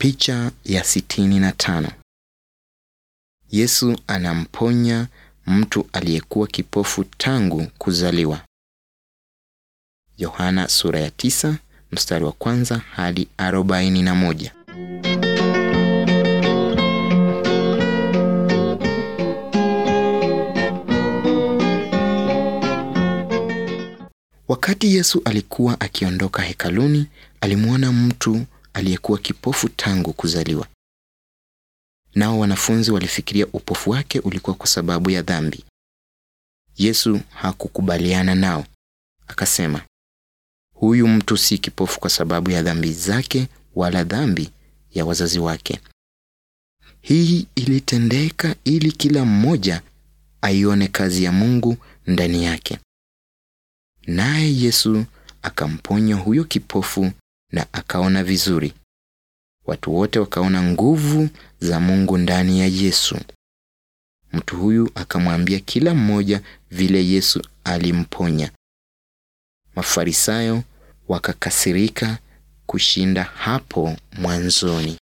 Picha ya sitini na tano. Yesu anamponya mtu aliyekuwa kipofu tangu kuzaliwa. Yohana sura ya tisa mstari wa kwanza hadi arobaini na moja. Wakati Yesu alikuwa akiondoka hekaluni, alimwona mtu aliyekuwa kipofu tangu kuzaliwa. Nao wanafunzi walifikiria upofu wake ulikuwa kwa sababu ya dhambi. Yesu hakukubaliana nao. Akasema, huyu mtu si kipofu kwa sababu ya dhambi zake wala dhambi ya wazazi wake. Hii ilitendeka ili kila mmoja aione kazi ya Mungu ndani yake. Naye Yesu akamponya huyo kipofu na akaona vizuri. Watu wote wakaona nguvu za Mungu ndani ya Yesu. Mtu huyu akamwambia kila mmoja vile Yesu alimponya. Mafarisayo wakakasirika kushinda hapo mwanzoni.